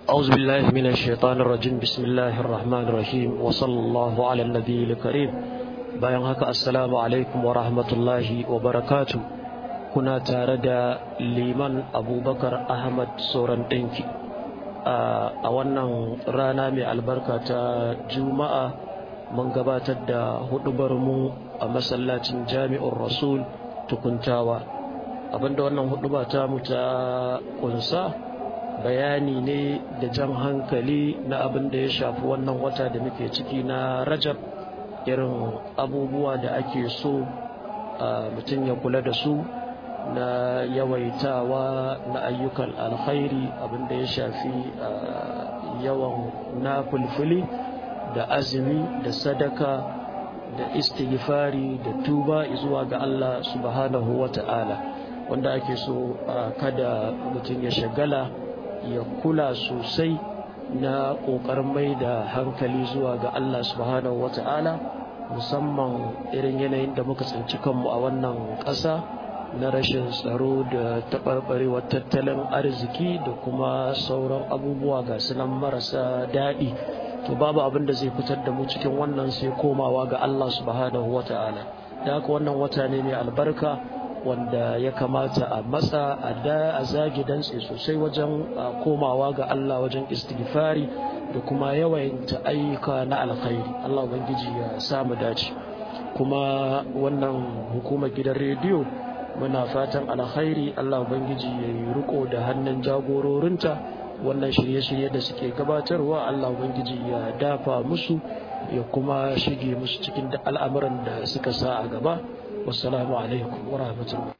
أعوذ بالله من الشيطان الرجيم بسم الله الرحمن الرحيم وصلى الله على النبي الكريم bayan haka assalamu alaikum wa rahmatullahi wa barakatu kuna tare da liman abubakar ahmad sauran ɗinki a wannan rana mai albarka ta juma'a mun gabatar da hudubar mu a masallacin jami'ar rasul tukuntawa abinda wannan huduba ta mu ta kunsa bayani ne da jan hankali na abin da ya shafi wannan wata da muke ciki na rajab irin abubuwa da ake so mutum ya kula da su na yawaitawa na ayyukan alkhairi abin da ya shafi yawan na fulfuli da azumi da sadaka da istighfari da tuba zuwa ga Allah subhanahu wa ta'ala wanda ake so kada mutum ya shagala ya kula sosai na ƙoƙarin mai da hankali zuwa ga Allah subhanahu wata'ala musamman irin yanayin da muka tsinci kanmu a wannan ƙasa na rashin tsaro da taɓarɓarewar tattalin arziki da kuma sauran abubuwa ga sunan marasa daɗi to babu abin da zai fitar da mu cikin wannan sai komawa ga Allah subhanahu wata'ala da haka wannan wata ne mai albarka wanda ya kamata a matsa a da a zagi dantse sosai wajen komawa ga Allah wajen istighfari da kuma yawaita ayyuka na alkhairi Allah ubangiji ya samu dace kuma wannan hukumar gidan rediyo muna fatan alkhairi Allah ubangiji ya yi riko da hannun jagororinta wannan shirye-shirye da suke gabatarwa Allah ubangiji ya dafa musu ya kuma shige musu cikin al'amuran da suka sa a gaba wassalamu alaikum wa rahmatullah